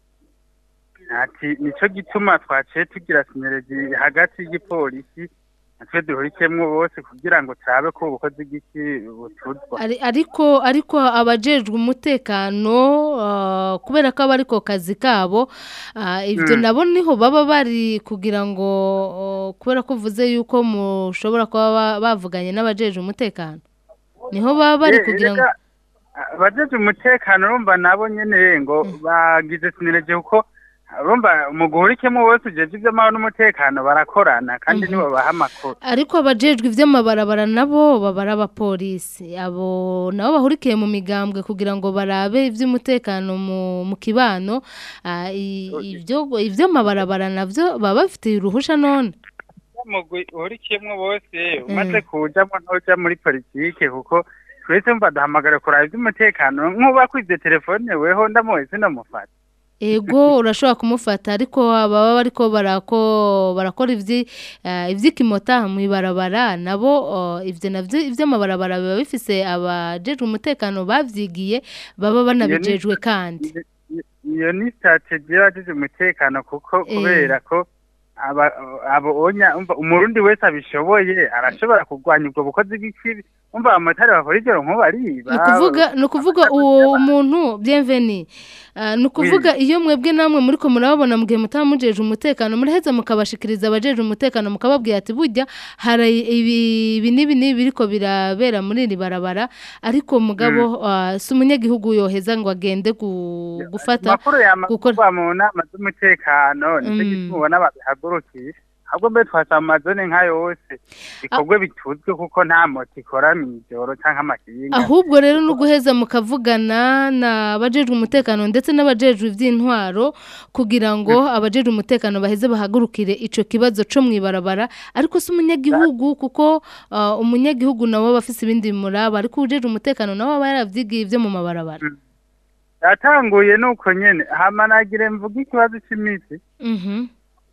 ati nico gituma twaciye tugira sineregi hagati y'igipolisi natwe duhurikiyemwo bose kugira ngo turabe ko ubukozi bw'iki butuzwa Ari- ariko ariko abajejwe umutekano ah, kubera ko aba ariko kazi kabo ah, ivyo Mm. nabo niho baba bari kugira ngo oh, kubera ko uvuze yuko mushobora kuba ba- bavuganye n'abajejwe umutekano niho baba bari Eh, kugira ngo erega, abajeje umutekano urumva nabo nyene ngo bagize sineregi kuko urumva mu guhurikiyemwo bose ujeje ivy'amahoro n'umutekano barakorana kandi nibo baha amakuru ariko abajejwe ivy'amabarabara nabo baba ari abapolisi abo nabo bahurikiye mu migambwe kugira ngo barabe ivy'umutekano mu, mu kibano ah, i- ivyo ivy'amabarabara navyo baba bafitiye uruhusha none umugwi uhurikiyemwo bose umaze kujamwo ntuja muri politike kuko twese mva duhamagara kuraba ivy'umutekano nk'uba kwivye telefone weho ndamuwe sinomufata ego urashobora kumufata ariko baba bariko barako barakora ivyi uh, ivy'ikimota mw'ibarabara nabo uh, ivyo navyo ivy'amabarabara biba bifise abajejwe umutekano bavyigiye baba banabijejwe kandi iyo ni strategie y'abajeje umutekano kuko Eh. kubera ko aba abo onya umva umurundi wese abishoboye arashobora kurwanya ubwo bukozi bw'ikibi umva abamotari bakora ijoro nk'ubu ariba ni ukuvuga ni ukuvuga uwo muntu bienveni uh, ni ukuvuga iyo mwebwe namwe muriko murababona mu gihe mutaba mujeje umutekano muraheza mukabashikiriza abajeje umutekano mukababwira ati burya hari ibi ibi n'ibi n'ibi biriko birabera muri iri barabara ariko mugabo uh, si umunyagihugu yoheza ngo agende gu- gufata amakuru yamagurwa mu nama z'umutekano nicyo gituma ubona babihagurukiye ahubwo mbe twasaba amazone nka yose bikorwe bituzwe kuko nta moto ikora mw'ijoro canke amakinga ahubwo rero ni uguheza mukavugana n'abajejwe umutekano ndetse n'abajejwe iby'intwaro kugira ngo abajejwe umutekano baheze bahagurukire ico kibazo co mw'ibarabara ariko si umunyagihugu kuko uh, umunyagihugu nawe aba afise ibindi bimuraba ariko ubujejwe umutekano nawe aba yaravyigiye ivyo mu mabarabara yatanguye nuko nyene hama nagire mvuga ikibazo c'imiti Mhm.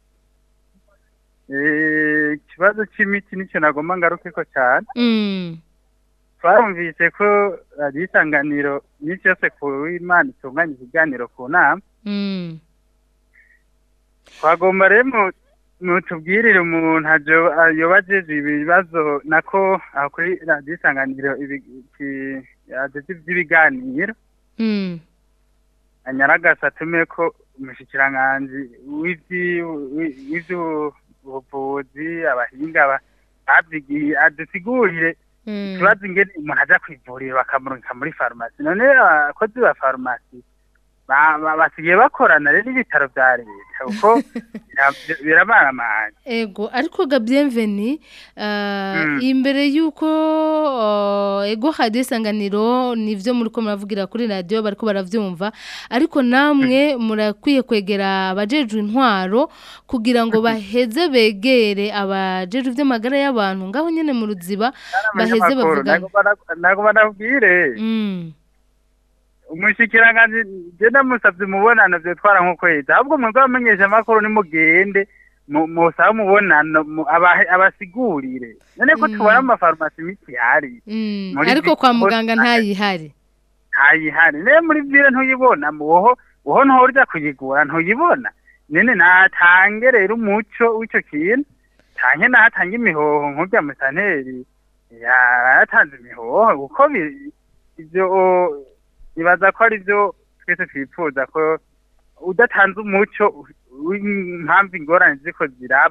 Eh, ikibazo c'imiti nico nagomba ngarukeko cane Mm. twarumvise ko radiyo isanganiro iminsi yose ku imana itunganya ikiganiro ku nama Mm. twagomba rero mu- mutubwirire umuntu ajo- yoba ajejwe ibibazo nako aho kuri radiyo isanganiro ibi- iki- ajejwe ivy'ibiganiro Mm. anyaragasa atume ko umushikiranganji w'ivyi- wi- w'ivy'ubuvuzi abahinga ba- bavyigiye adusigurire Mm. ikibazo ingene umuntu aja kwivuriro bakamurungika muri farumasi none abakozi ba farumasi ba- ba- basigaye bakorana rero n'ibitaro vya leta kuko bira- birabaramanye Ego, ariko ga bienveni uh, Mm. imbere yuko uh, ego radio isanganiro nivyo muriko muravugira kuri radio bariko baravyumva ariko namwe murakwiye kwegera abajejwe intwaro kugira ngo baheze begere abajejwe ivy'amagara y'abantu ngaho nyene mu ruziba baheze Abanyamakuru, bavugana nagomba na- nagomba nabwire Mm. umushikiranganji je ndamusavye umubonano vyotwara nk'ukwezi ahubwo mwebwe abamenyesha amakuru nimugende mu- musabe umubonano mu- abahe- abasigurire none ko tubona mu mafarumasi imiti ihari Mm. Muri ariko Big kwa Boss muganga ntayihari ntayihari rero muri vire ntuyibona muho uho ntorya kuyigura ntuyibona nene natange rero umuco w'ico kintu tanke natange imihoho nk'urya musanteri yaratanze imihoho kuko bi- ivyo nibaza ko ari vyo twese twifuza ko udatanze umuco w'impamvu ingorane ziko ziraba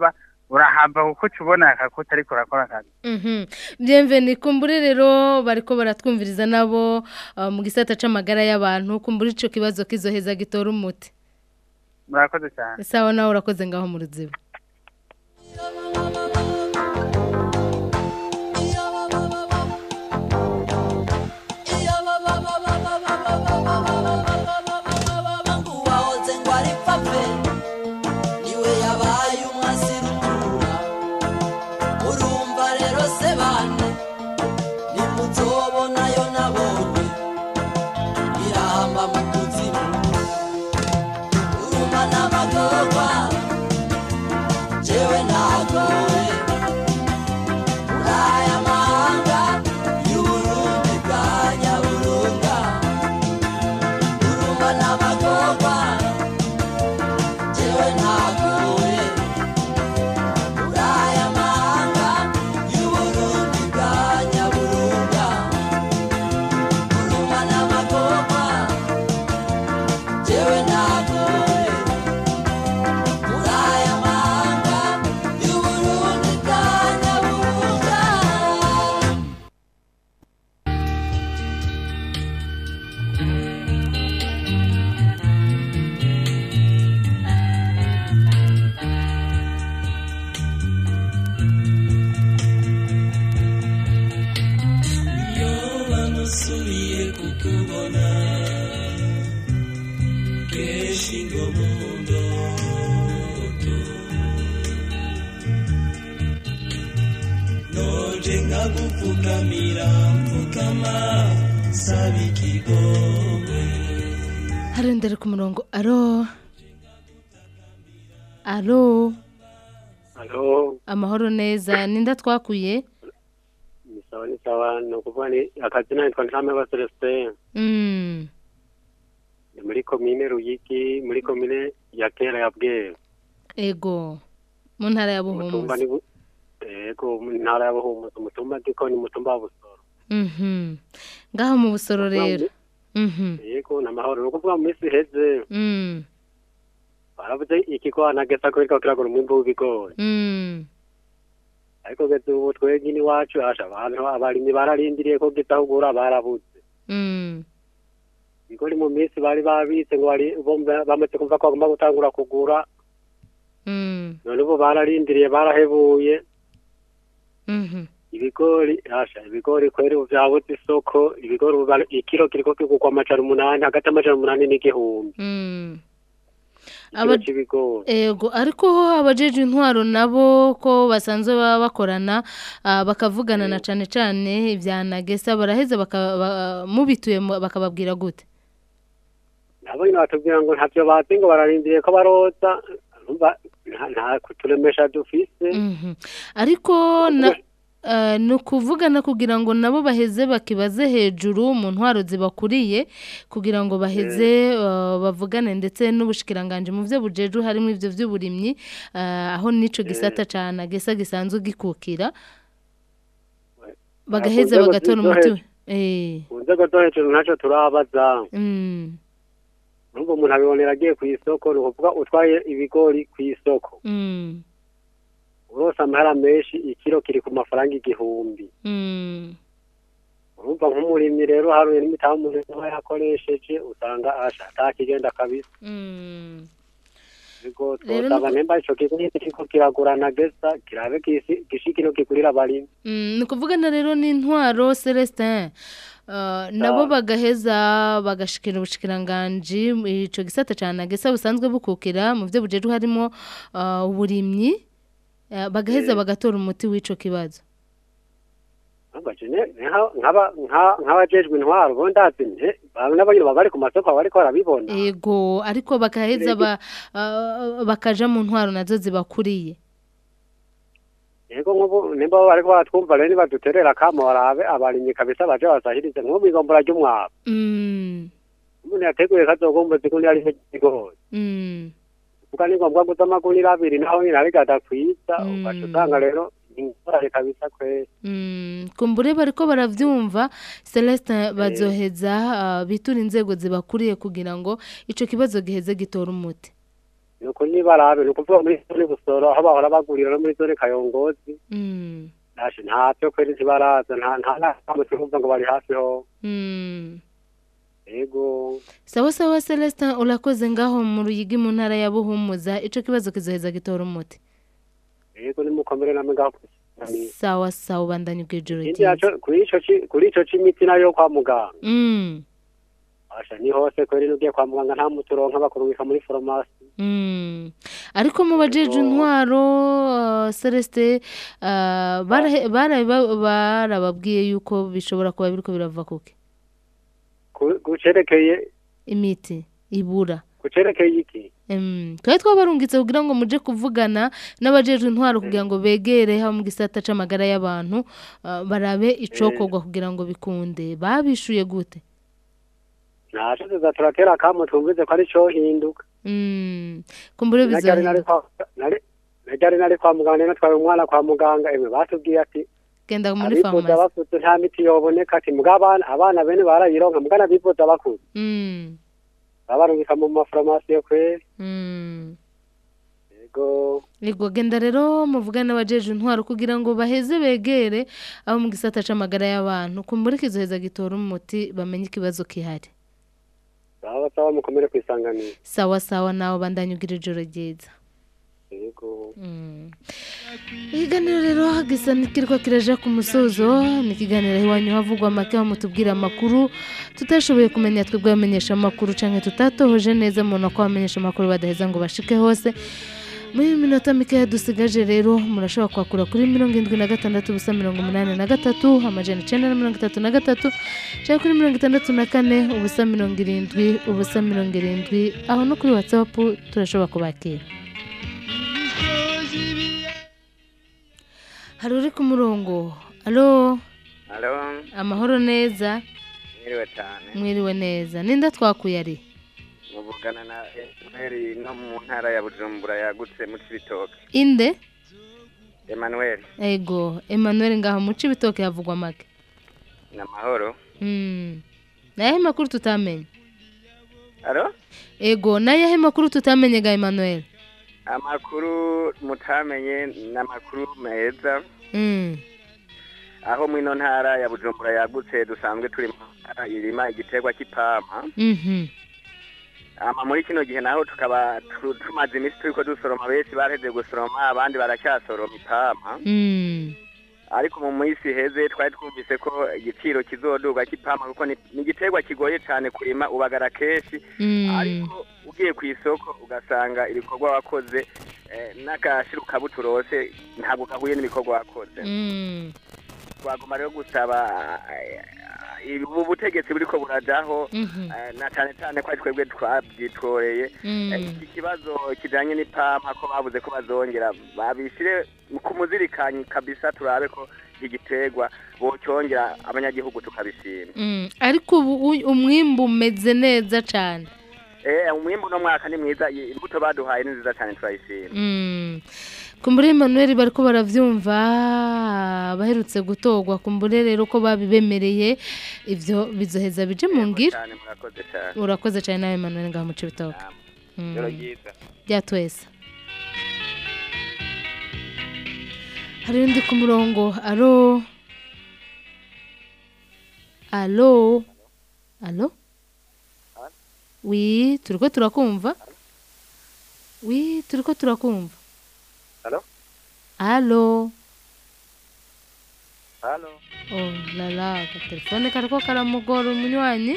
urahamba kuko uca ubona akakuta ariko urakora akazi Mhm. Bienvenue kumbure rero bariko baratwumviriza nabo uh, mu gisata c'amagara y'abantu kumbure ico kibazo kizoheza gitora umuti. murakoze cyane Sawa nawe urakoze ngaho mu ruziba. wahoze ngo ari pape niwe yabaye umwasirutura urumva rero se bane nimuzobonayo nabonye irahamba mu kuzimu urumva n'amagorwa jewe nagoye muri aya mahanga y'uburundi bwa nyaburunga urumva n'amagorwa jewe nagoye muri aya mahanga y'uburundi bwa nyaburunga urumva n'amagorwa jewe nagoye muri aya mahanga y'uburundi bwa nyaburunga iyo bamusubiye kukubona kenshi ngo mu ndoto noje nkagupfukamira mfukama saba ikigongwe Hari ndere ku murongo. Aro. Aro. Halo, Amahoro neza. Ninda twakuye? ni sawa ni sawa ni ukuvuga ni akazina nitwa Ntameba Celestin Mm. ni muri komine Ruyigi muri komine ya kera ya Bweru Ego. Mu ntara ya umutumba Buhumuza. ni bu- yego mu ntara ya Buhumuza umutumba ndiko ni umutumba wa Busoro Mhm. Ngaho mu busoro rero. Mhm. yego ni amahoro ni ukuvuga mu minsi iheze Mm. baravuze ikigwana gesa ko kiriko kiragura umwimbu w'ibigori Mm. ariko geze ubu twebwe iwacu asha abantu abarimyi bararindiriye ko gitahugura barabuze Mm. ibigori mu minsi bari babitse ngo bari bomba- bamaze kumva ko bagomba gutangura kugura Mm. none ubu bararindiriye barahebuye Mhm. ibigori asha ibigori kweri ubu vyabuze isoko ibigori ubu bara- ikiro kiriko kigurwa amajana umunani hagati y'amajana umunani n'igihumbi Mm. ikiro Aba- c'ibigori Ego ariko ho abajeje intwaro nabo ko basanzwe baba bakorana ah, bakavugana na cane cane ivya nagesa baraheza baka- ba- mubituye mu- bakababwira gute nabo nyine batubwira ngo ntavyo bazi ngo bararindiriye ko baroza urumva nta- nta kuturemesha dufise Mhm. ariko na eh, ni ukuvugana kugira ngo nabo baheze bakibaze hejuru mu ntwaro zibakuriye kugira ngo baheze eh, bavugane ndetse n'ubushikiranganje mu byo bujeju harimo ivyo vy'uburimyi eh, aho nico gisata ca nagesa gisanzwe gikukira bagaheza nzego bagatora zo umuti hejuru. eh mu nzego zo hejuru ntacyo turabaza mm nubwo umuntu abibonera agiye ku isoko ni ukuvuga utwaye ibigori ku isoko mm urose amahera menshi ikiro kiri ku mafaranga igihumbi mm urumva nk'umurimyi rero haruye n'imitaha umuntu aba yakoresheje usanga asha atakigenda kabisa mm Ego, Rero twosaba nuko- nemba ico kigo nyene kiriko kiragurana gesa kirabe kisi- gishikiro kigurira abarimyi Mm, ni ukuvugana rero n'intwaro Celestin Uh, nabo bagaheza bagashikira ubushikiranganje ico gisata cyane agesa busanzwe bukukira mu byo bujeru harimo uh, uburimyi uh, bagaheza bagatora umuti w'ico kibazo Ambaje ne neha- nk'aba- nka- nk'abajejwe intwaro bo ndazi nte nabo nyene baba bari ku masoko baba bariko barabibona ego ariko bakaheza ba, uh, bakaja mu ntwaro nazo zibakuriye yego nk'ubu nimba bo bariko baratwumva rero nibaduterera kamo barabe abarimyi kabisa baje basahirize nko mw'igombora ry'umwavu mm, umuntu yateguye kazogomba zikundi ari ikigori mm, kuko ni ngombwa guza amagunira abiri naho nyine ariko adakwiza ugaca usanga rero ingorane kabisa kweri mm. kumbure bariko baravyumva Celestin bazoheza uh, bitura inzego zibakuriye kugira ngo ico kibazo giheze gitora umuti ni ukuri nibarabe ni ukuvuga muri zone busoro aho bahora bagurira no muri zone kayongozi Mm. Ashe ntavyo kweri ntibaraza nta nta namwe tuvuga ngo bari hafi ho Mm. yego sawa sawa celestin urakoze ngaho mu ruyigi mu ntara ya buhumuza ico kibazo kizoheza gitora umuti yego nimukomere namwe ngaho kwisangani sawa sawa ubandanye ubw'ijoro indi yaco kuri ico ci- kuri ico c'imiti nayo yo kwa muganga Mm. asha ni hose kweri nugiye kwa muganga nta muti uronka bakurungika muri farumasi Mm. ariko mu bajeje intwaro uh, Celeste uh, barahe- bara- ba- barababwiye yuko bishobora kuba biriko birava kuki Ku- kucerekeye imiti ibura kucerekeye iki Mm. twari twabarungitse kugira ngo muje kuvugana n'abajejwe intwaro kugira ngo begere haba mu gisata c'amagara y'abantu uh, barabe icokorwa kugira ngo bikunde babishuye gute ntaco tuza turatera akamo twumvize ko ari co hinduka Mm. kumbure najari nari bizohinduka kwa nari najari nari kwa muganga nari natwaye umwana kwa muganga emwe batubwiye ati genda muri abifuza farumasi bakuze nta miti yoboneka ati mbwa abana abana bene barayironka mbwa n'abifuza bakuze Mm. babarungika mu mafarumasi yo kweri Mm. yego Ego genda rero muvugane n'abajeje intwaro kugira ngo baheze begere abo mu gisata c'amagara y'abantu kumbure kizoheza gitora umuti bamenye ikibazo kihari sawa sawa mukomere kwisanganira sawa sawa nawe bandanye ugira ijoro ryiza yego ikiganiro rero gisa nikirwa kiraja ku musozo ni ikiganiro iwanyu havugwa make aho mutubwira amakuru tutashoboye kumenya twebwe abamenyesha amakuru canke tutatohoje neza umuntu ko abamenyesha amakuru badaheza ngo bashike hose muri iyi minota mikeya dusigaje rero murashobora kwakura kuri mirongo irindwi na gatandatu ubusa mirongo umunani na gatatu amajana icenda na mirongo itatu na gatatu cyangwa kuri mirongo itandatu na kane ubusa mirongo irindwi ubusa mirongo irindwi aho no kuri watsapu turashobora kubakira hari uri ku murongo alo Halo, amahoro neza mwiriwe cyane. mwiriwe neza ninda twakuye ari Muvugana na Emmanuel no mu ntara ya Bujumbura yagutse mu Cibitoke. inde Emmanuel, ego emmanuel ngaho muci ibitoke havugwa make ni amahoro. Mm. nayahe makuru tutamenye Halo? ego nayahe makuru tutamenye ga emmanuel Amakuru mutamenye ni amakuru meza. Mm. Aho mwino ntara ya Bujumbura yagutse dusanzwe turi mu ntara irima igiterwa cy'ipampa. Mhm. Ama muri kino gihe naho tukaba tu- tumaze iminsi turiko dusoroma benshi baraheze gusoroma abandi baracyasoroma ipampa. Mm. ariko mu minsi iheze twari twumvise ko igiciro kizoduga cy'ipampa kuko ni ni igiterwa kigoye cyane kurima ubagara kenshi Mm. ariko ugiye ku isoko ugasanga ibikorwa wakoze eh, n'agashiru kabuturose ntabwo gahuye n'ibikorwa wakoze Mm. twagomba rero gusaba eh, ubu butegetsi buriko burajaho Mhm. eh, na cyane cyane ko ari twebwe twabyitoreye Mm. Eh, iki kibazo kijanye n'ipampa ko babuze ko bazongera babishire ku muzirikanyi kabisa turabe ko igiterwa bocyongera abanyagihugu tukabishima Mm. ariko ubu u- umwimbu umeze neza cyane eh umwimbu no mwaka ni mwiza i- imbuto baduhaye ni nziza cyane turayishima Mm. kumbure emmanuel bariko baravyumva baherutse gutogwa kumbure rero ko babibemereye ivyo bizoheza bije mu ngiro cyane murakoze cyane urakoze cyane nawe emmanuel ngaho muci ibitoke Mm. Ijoro ryiza bya twese hari undi ku murongo alo alo alo wi turiko turakumva wi turiko turakumva Alo? alo halo oh lala telefone kariko karamugora umunywanyi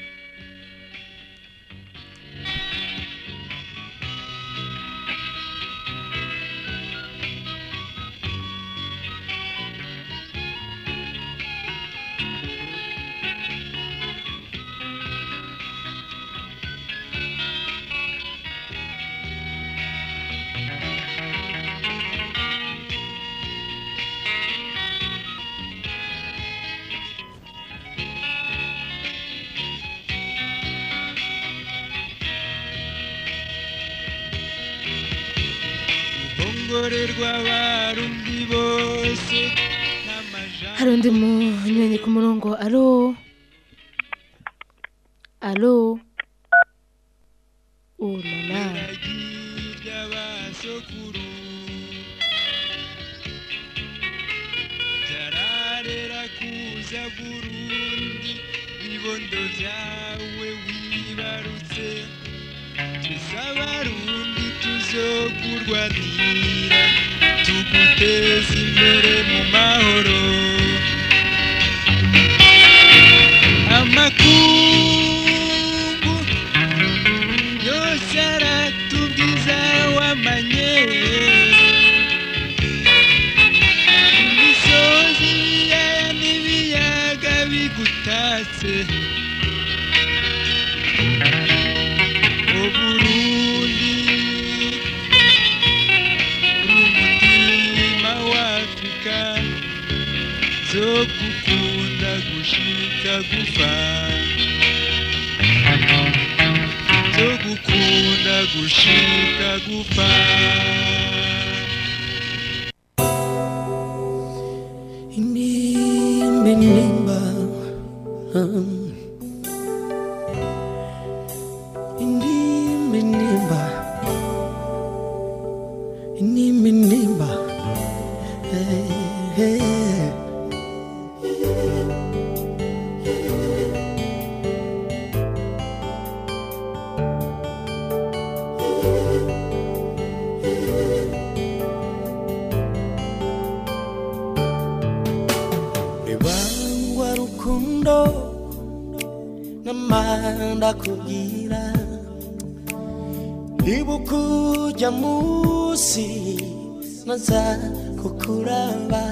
ngorerwa abarundi bose hari undi munywanyi ku murongo alo alo oh lala by'abasokuru byararera kuza burundi ibibondo byawe wibarutse twese abarundi tuzokurwanira tuguteza imbere mu mahoro amakungu yose aratubwiza wamanye imisozi ibiyaya n'ibiyaga bigutatse o burundi umutima w'afurika zo gukunda gushika gupfa zo gukunda gushika gupfa Inimba inimba um. Inimba inimba Inimba inimba hey, hey. Ribangwa rukundo Namanda kugira Ibukuja musi Naza kukuraba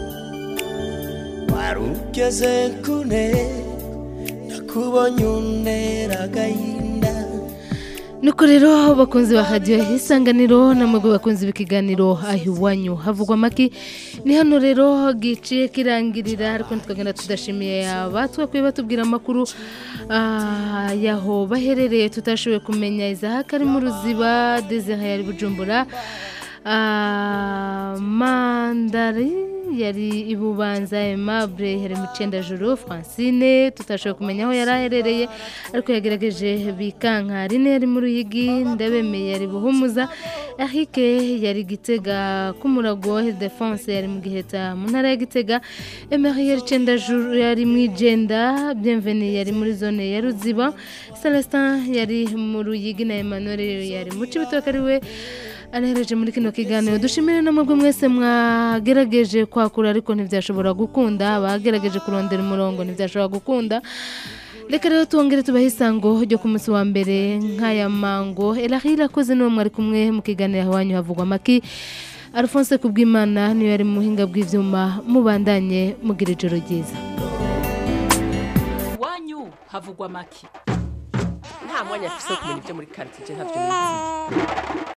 Warugeze kune Nakubonye untera agahinda nuko rero bakunzi ba radiyo isanganiro namwe bakunzi b'ikiganiro aho iwanyu havugwa amaki ni hano rero giciye kirangirira ariko tukagenda tudashimiye abatwakwiye batubwira amakuru ah, yaho baherereye tutashoboye kumenya izahaka ari mu ruziba desire yari bujumbura Ah, mandari yari ibubanza aimable yari mu juru francine tutashoboye kumenya aho yari aherereye ariko yagerageje bikanka rine yari mu ruyigi ndabemeye yari buhumuza erike yari gitega k'umurago defense yari mu giheta mu ntara ya gitega emery yari juru yari mu igenda bienvenue yari muri zone ya ruziba celestin yari mu ruyigi na emmanuel yari mu cibitoke ari we anahereje muri kino kiganiro dushimire namwe mwese mwagerageje kwakura ariko ntibyashobora gukunda bagerageje kurondera umurongo ntibyashobora gukunda reka rero twongere tubahe isango ryo ku munsi wa mbere nk'aya mango erahira akoze n'uwo mwari kumwe mu kiganiro iwanyu havugwa amaki alphonse kubwimana niyo yari mu buhinga bw'ibyuma mubandanye mugira ijoro ryiza iwanyu havugwa amaki nta mwanya afise wo kumenya ibyo muri karitsiye ntabyo nizi